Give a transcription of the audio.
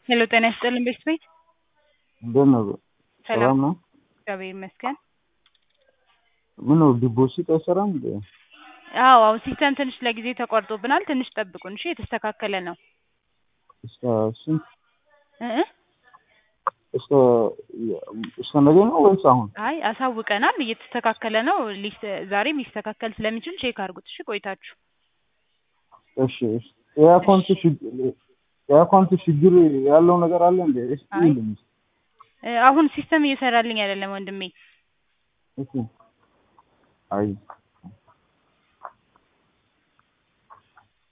ሄሎ ጤና ይስጥልን ቤት ቤት እንዴት ነው? ሰላም ሰላም ነው? እግዚአብሔር ይመስገን። ምን ነው ዲፖዚት አይሰራም እንዴ? አዎ አዎ ሲስተም ትንሽ ለጊዜ ተቋርጦብናል። ትንሽ ጠብቁን እሺ። የተስተካከለ ነው እስከ ስንት እ እ እስከ እስከ ነገ ነው ወይስ አሁን? አይ አሳውቀናል። እየተስተካከለ ነው። ሊስ ዛሬም ሊስተካከል ስለሚችል ቼክ አድርጉት እሺ። ቆይታችሁ እሺ እሺ። የአካውንት ችግር የአካውንት ችግር ያለው ነገር አለ እንዴ? እስኪ አይ። ይልኝ። እ አሁን ሲስተም እየሰራልኝ አይደለም ወንድሜ። እሺ። አይ